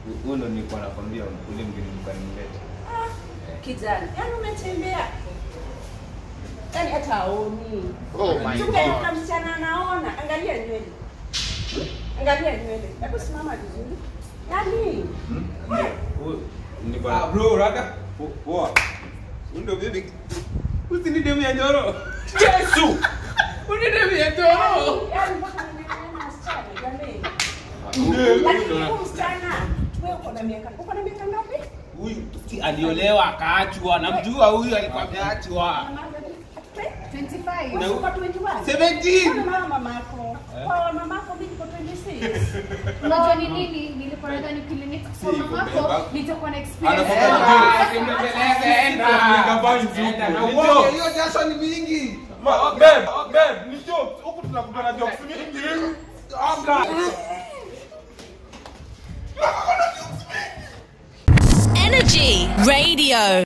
Huyo ndo nilikuwa nakwambia ule mgeni mkanileta. Ah, kijana, yaani umetembea yaani hata aoni. Oh my Tungekuta God. msichana anaona, angalia nywele, angalia nywele. Hebu simama vizuri. Yaani Huyo nilikuwa Ah, bro, rada. Po- Poa. Huyu ndo bibi. Usini demu ya Njoro. Yesu. Uni demu ya Njoro. yaani mpaka nimeona msichana jamani. Huyu Lakini ndo na- huyu msichana wewe uko na miaka uko na miaka ngapi? Huyu si aliolewa akaachwa. Namjua huyu alikuwa ameachwa. 25. Na- Uko 21. 17. Mbona mama mamako? Kwa mamako mimi niko 26. Unajua ni nini? Nilikuwa nadhani ukilingita kwa Si, kumbe, mamako ba- nitakuwa na experience. Anakuwa Ah, na- sasa Mpeleke, enda. Nikabanzi Enda na huko. uoge. Hiyo jasho ni mingi. Ma- babe, babe, ni jokes. Huku tunakutana jokes mingi. Anga. Energy Radio.